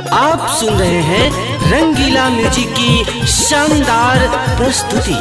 आप सुन रहे हैं रंगीला म्यूजिक की शानदार प्रस्तुति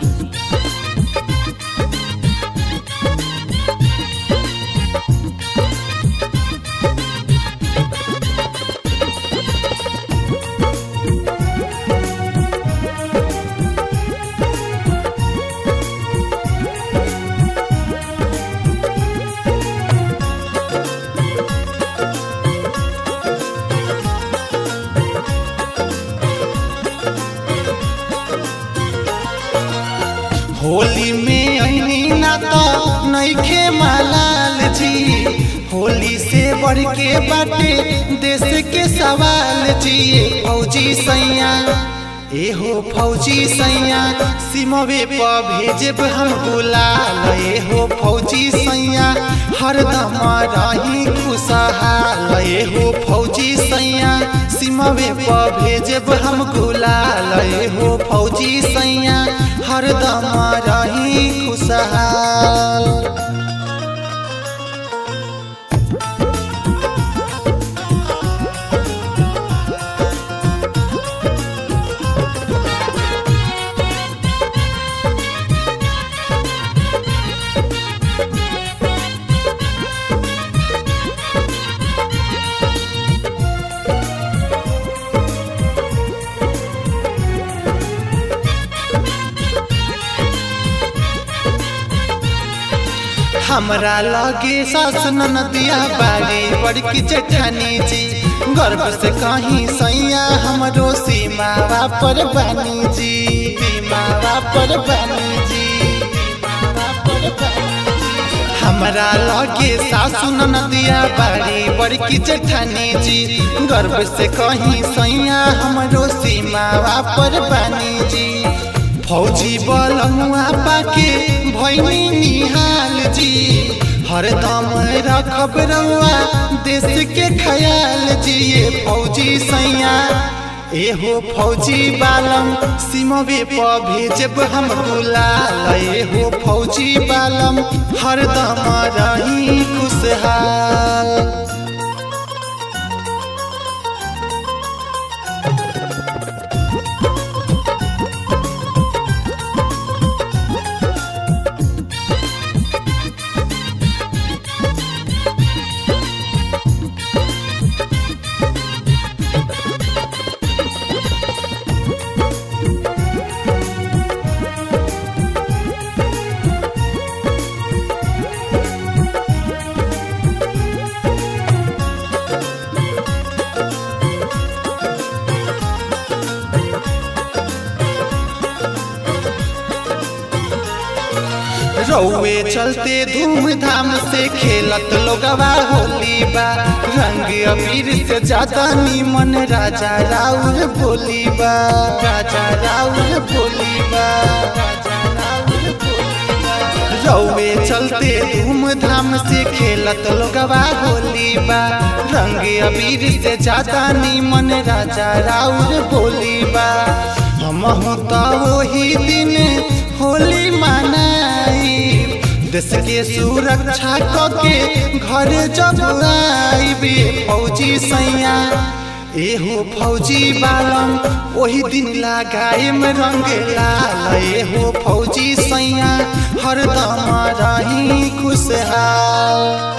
होली में अनी ना तो नईखे मालाल जी होली से बढ़ के बाटे देश के सवाल जी फौजी सैया ए हो फौजी सैया सिमवे प भेजब हम गुलाल ए हो फौजी सैया हरदम रही खुशहाल ए हो फौजी सैया सिमवे प भेजब हम गुलाल ए हो फौजी सैया हरदम रही खुशहाल हमरा लगे सास नदिया बाड़ी बड़की जेठानी जी गर्व से कहीं सैया हमरो सीमावा पर बानी जी सीमावा पर बानी जी सीमावा पर बानी जी। हमरा लगे सासु नदिया बाड़ी बड़की जेठानी जी गर्व से कहीं सैया हमरो सीमावा पर बानी जी फौजी बलमुआ पाके भैनी निहाल जी हरदम रखब रउआ देश के ख्याल जी ये फौजी सैया एहो फौजी बालम सिमवे प भेजब हम गुलाल एहो फौजी बालम हरदम रही खुशहाल रौवे चलते धूमधाम से खेलत लोगवा होली बा रंग अबीर से ज्यादा नीमन राजा राउर बोली बा राजा राउर बोली बा राजा राउर बोली बा। रौवे चलते धूमधाम से खेलत लोगवा होली बा रंग अबीर से ज्यादा नीमन राजा राउर बोली बा हम तो वही दिन होली मनाई देश के सुरक्षा के घर जब आईबे फौजी सैया एहो फौजी बालम वही दिन लगाए में रंग लाल एहो फौजी सैया हरदम रही खुशहाल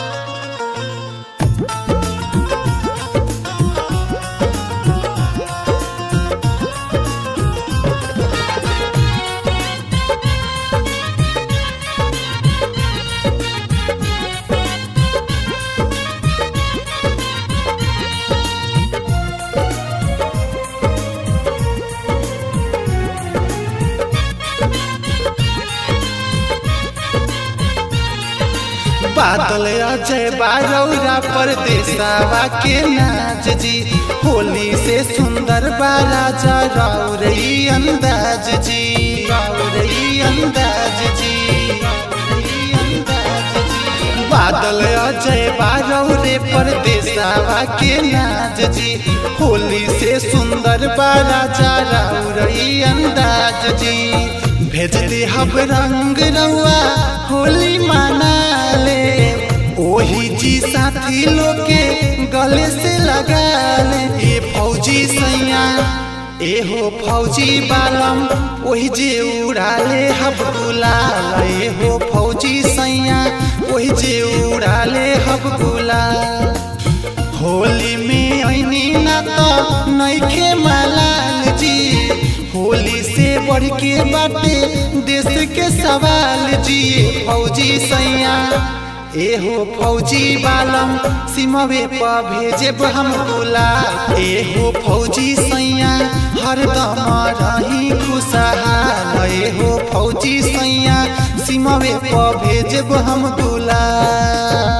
बादल अजय बारौरा परदेसावा के नाच जी होली से सुंदर बाराजा राउरई अंदाज जी राउरई अंदाज जी राउरई अंदाज जी। बादल अजय बारौरे परदेसावा के नाच जी होली से सुंदर बाराजा राउरई अंदाज जी भेज दे हब रंग रउआ होली मना ले ओ ओही जी साथी लोग के गले से लगा ले ए फौजी सैया ए हो फौजी बालम ओही जे उड़ाले हब गुलाल ए हो फौजी सैया ओही जे उड़ाले हब गुलाल होली में ऐनी ना तो नैखे मलाल जी होली से बढ़ के बाटे देश के सवाल जी फौजी सैया एहो फौजी बालम सिमवे पर भेजेब हम गुलाल एहो फौजी सैया हरदम रही खुशहाल एहो फौजी सैया सिमवे पर भेजेब हम गुलाल